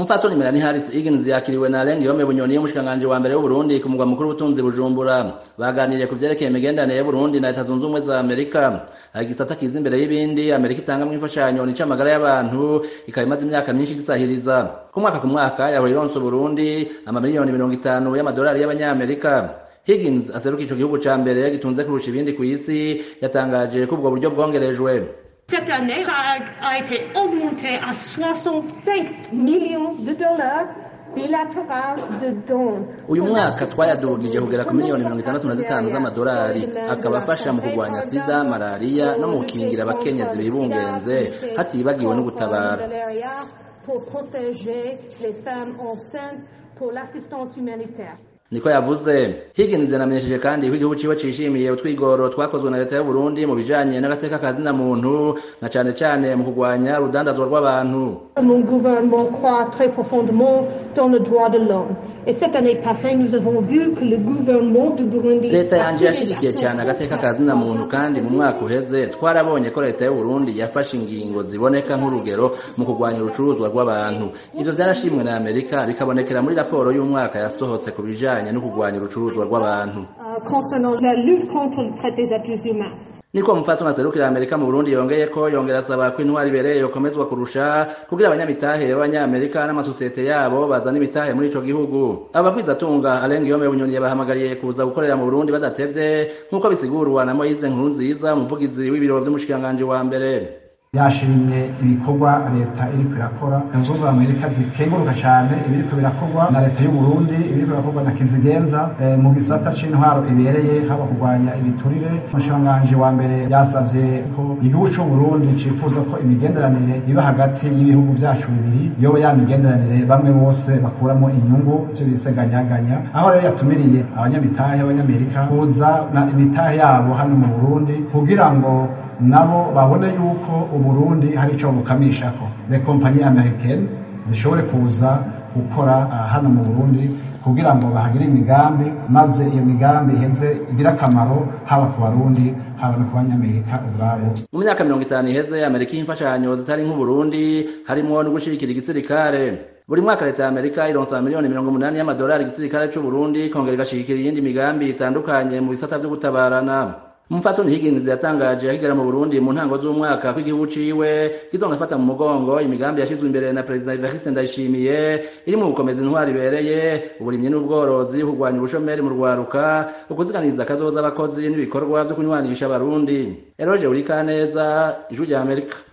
umupfasoni Melanie Harris Higgins yakiriwe na Alain Guillaume Bunyoni y'umushikiranganji wa mbere w'Uburundi ku mugwa mukuru w'ubutunzi Bujumbura baganiriye ku vyerekeye imigenderanire y'Uburundi na Leta zunze ubumwe za Amerika hari igisata kiza imbere y'ibindi Amerika itangamwo imfashanyo nica amagara y'abantu ikaba imaze imyaka myinshi gisahiriza ku mwaka ku mwaka yahora ironsa Uburundi amamiliyoni mirongo itanu y'amadolari y'abanyamerika Higgins aseruka ico gihugu ca mbere gitunze kurusha ibindi kw'isi yatangaje ko ubwo buryo bwongerejwe Cette année a, a été augmentée à 65 millions de dollars bilatéral de dons. uyu mwaka twayadugije kugera ku miliyoni mirongo itandatu na zitanu z'amadolari akaba afasha mu kurwanya sida malariya no mu gukingira abakenyezi bibungenze hatibagiwe no gutabara Pour protéger les femmes enceintes pour l'assistance humanitaire. niko yavuze Higgins yanamenyesheje kandi ko igihugu ciwe cishimiye utwigoro twakozwe na leta y'u Burundi mu bijanye n'agateka kazina muntu na cane cane mu kurwanya urudandazwa rw'abantu Mon gouvernement croit très profondément dans le droit de l'homme. Et cette année passée, nous avons vu que le gouvernement du Burundi leta a yanje pris des yashigikiye actions cyane agateka kazina muntu kandi mu mwaka uheze twarabonye ko leta y'u Burundi yafashe ingingo ziboneka nk'urugero mu kurwanya urucuruzwa rw'abantu ivyo vyarashimwe na Amerika bikabonekera muri raporo y'umwaka yasohotse ku bijanye no kurwanya urucuruzwa rw'abantu euh, concernant la lutte contre le traite des êtres humains. niko mupfasoni aserukira Amerika mu Burundi yongeye ko yongera asaba ko intwari ibereye yokomezwa kurusha kugira abanyamitahe b'abanyamerika n'amasosiyete yabo bazana imitahe muri ico gihugu abagwizatunga Alain Guillaume Bunyoni yabahamagariye kuza gukorera mu Burundi badatevye nk'uko bisigurwa na Moise Nkurunziza umuvugizi w'ibiro vy'umushikiranganji wa mbere yashimye ibikorwa leta iriko irakora leta zunze amerika zikenguruka cyane ibiriko birakorwa na leta y'u Burundi ibiriko birakorwa na kizigenza eh, mu gisata c'intwaro ibereye haba kurwanya ibiturire umushikiranganji wa mbere yasavye ko igihugu c'u Burundi cifuza ko imigenderanire iba hagati y'ibihugu vyacu bibiri yoba ya migenderanire bamwe bose bakuramo inyungu ivyo biseganyaganya aho rero yatumiriye abanyamitahe b'abanyamerika kuza na imitahe yabo hano mu Burundi kugira ngo nabo babone yuko uburundi hari icyo bukamishako le kompanyi americaine zishobore kuza gukora uh, hano mu burundi kugira ngo bahagire imigambi maze iyo migambi iheze igire akamaro haba ku barundi haba no ku banyamerika ubwabo mu myaka mirongo itanu iheze Amerika y'imfashanyo zitari nk'Uburundi harimwo no gushigikira igisirikare buri mwaka leta ya Amerika ironsa miliyoni mirongo umunani y'amadolari igisirikare c'u Burundi kongera igashigikira iyindi migambi itandukanye mu bisata vyo gutabarana Mfatoni Higgins yatangaje akigera mu Burundi mu ntango z'umwaka ko igihugu ciwe kizonafata mu mugongo imigambi yashizwe imbere na President Evariste Ndayishimiye iri mu gukomeza intwari ibereye uburimyi n'ubworozi kurwanya ubushomeri mu rwaruka ukuziganiza akazoza abakozi n'ibikorwa vyo kunywanisha abarundi Eroge Urikaneza ijwi rya Amerika